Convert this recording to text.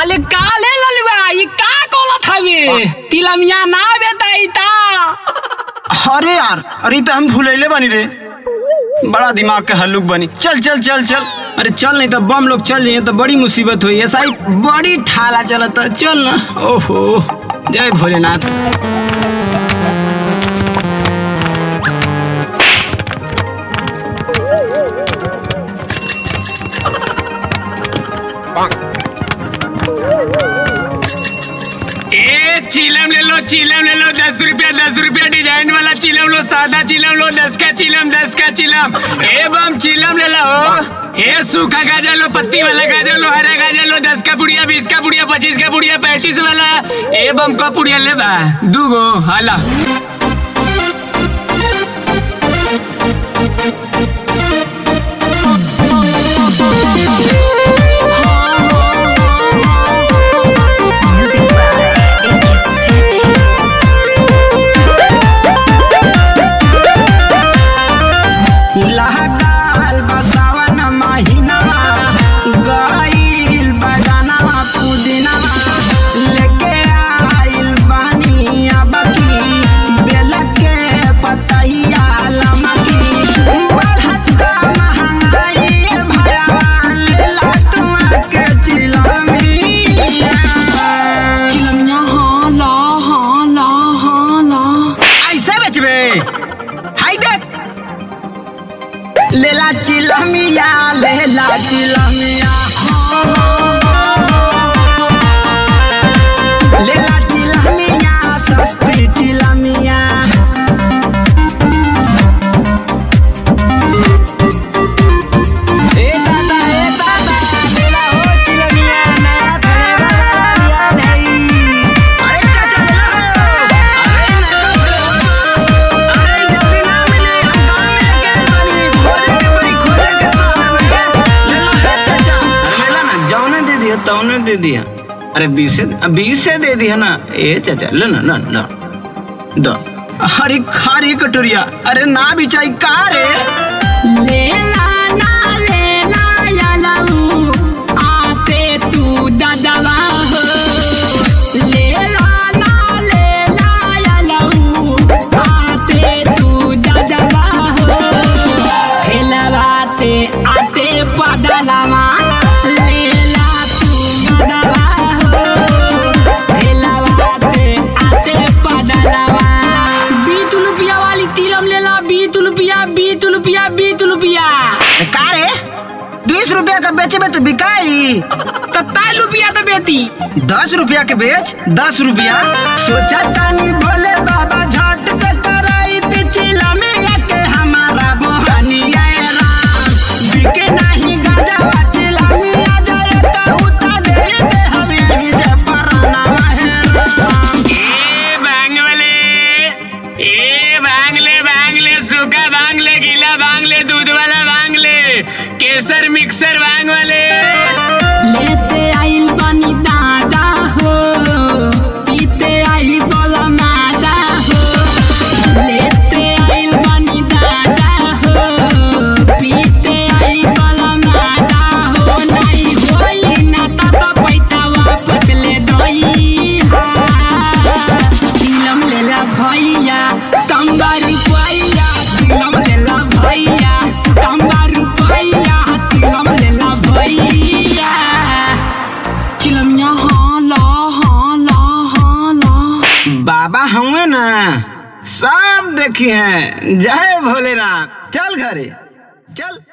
अले काले ललवा ई का कोलत हवे तिलमिया ना बेताई ता अरे यार अरे ई तो हम भूलैले बनी रे बड़ा दिमाग के हल्लुक बनी चल चल चल चल अरे चल नहीं तो बम लोग चल जाइए तो बड़ी मुसीबत हुई ऐसा ही बड़ी ठाला चलता चल ना ओहो जय भोलेनाथ ए चिलम ले लो चिलम ले लो दस रुपया दस रुपया डिजाइन वाला चिलम लो सादा चिलम लो दस का चिलम दस का चिलम ए बम चिलम ले लो ए सूखा गाजर लो पत्ती वाला गाजर लो हरा गाजर लो दस का पुड़िया बीस का पुड़िया पच्चीस का पुड़िया पैंतीस वाला ए बम का पुड़िया ले बा दूगो हाला Music by Iggy City. लहकाल बसावन महीनावा गईल बजानवा पुदीनावा लेके आइल बानी अबकी बेल के पतैया लमकी बढ़ता महंगाई भयावा लेला तुआ के चिलमिया तिलमिया हाँ ला हाँ ला हाँ ला ऐसे बेचबे हाय देख लेला चिलमिया लेला चिलमिया लेला चिलमिया सस्ती चिलमिया ए दादा ए दादा लेला हो चिलमिया नया थाने वाला लिया नहीं अरे चाचा लेला हो अरे अरे जल्दी ना मिले हम गांव में लेके बनी खोले के बड़ी खोले के शहर में ले लो हे चाचा अरे लेला ना जौने दे दिया तौने दे दिया अरे बीस से बीस से दे दिया ना ए चाचा ले ना ना ना दो अरे खारी कटोरिया अरे ना बिचाई का रे लेला ना लेला या लऊ आते तू ददवा हो लेला ना लेला या लऊ आते तू ददवा हो खेलवाते आते पदलवा लेला तू ददवा हो खेलवाते आते पदलवा बीस रुपया वाली तिलम लेला बीस रुपया बीस रुपया बीस रुपया का रे बीस रुपया का बेचे में तो बिकाई सत्ताईस रुपया तो बेटी दस रुपया के बेच दस रुपया सोचा तानी भोले बाबा झट से कराई दी चिला में के हमारा मोहनिया राम बिके नहीं गाजा चिला में आ जाए तो उता दे दे हमें ही जे पराना है राम ए बांग वाले ए बांगले बांगले सूखा बांगले गीला बांगले दूध वाला बांगले केसर मिक्सर बांग वाले लेते आइल बनी दादा हो पीते आई बोला मादा हो लेते आइल बनी दादा हो पीते आई बोला मादा हो नहीं होई ना ता पैता वापस ले दोई हा तिलम लेला भैया तंबा रुपैया तिलम लेला भैया तंबा रुपैया तिलम लेला भैया चिलमिया हाँ ला हाँ ला हाँ ला बाबा हुए ना सब देखी हैं जय भोलेनाथ चल घरे चल